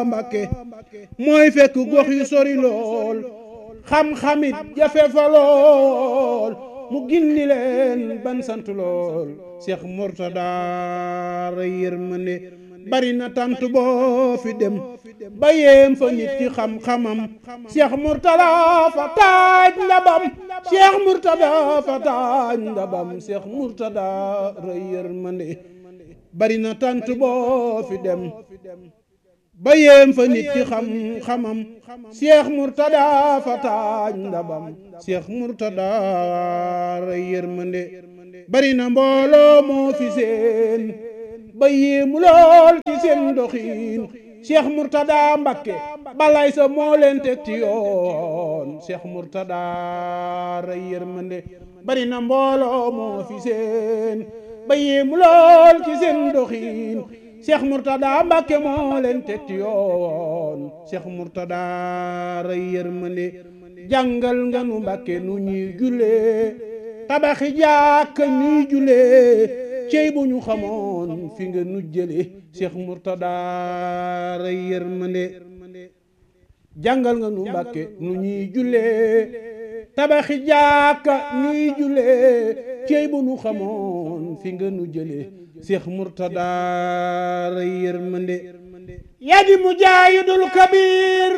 Mbàkke mooy fekk gox yu sori lool xam-xamit jafe fa lool mu gindi leen ban sant lool Cheikh Mourtada ray yërmande bari na tant boo fi dem ba yéem fa nit ci xam-xamam Cheikh Mourtada fa taaj ndabam Cheikh Mourtada fa taaj ndabam Cheikh Mourtada ray yërmande bari na tant boo fi dem ba yéem fa nit ci xam-xamam Cheikh Mourtada fa taaj ndabam Cheikh Mourtada ray yërmande bari na mbooloo moo fi seen ba yéemu lool ci seen doxiin Cheikh Mourtada Mbakke balay sa moo leen teg ci yoon Cheikh Mourtada ray yërmande bari na mbooloo moo fi seen ba yéemu lool ci seen doxiin Cheikh Mourtada Mbakke moo leen teg ci yoon Cheikh Mourtada ray yërmande jàngal nga nu Mbakke nu ñuy jullee tabaxi jàkka ñuy jullee cey bu ñu xamoon fi nga nu jële Cheikh Mourtada ray yërmande jàngal nga nu Mbàkke nu ñuy jullee tabaxi jàkka ñuy jullee cey bu ñu xamoon fi nga nu jële Cheikh Mourtada ray yërmande yaa di mujaahidul kabiir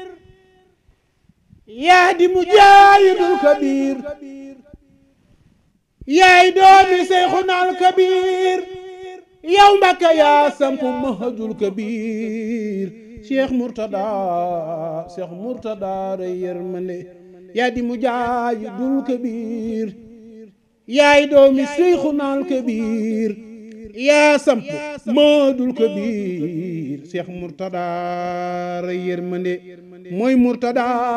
yaa di mujaahidul kabiir yaay doomi Seyxunal Kabiir yow Mbàkke yaa sampu mahajul kabiir Cheikh Mourtada Cheikh Mourtada ray yërmande yaa di mujaahidul kabiir yaay doomi Seyxunal Kabiir yaa sampu mahajul kabiir Cheikh Mourtada ray yërmande mooy Mourtada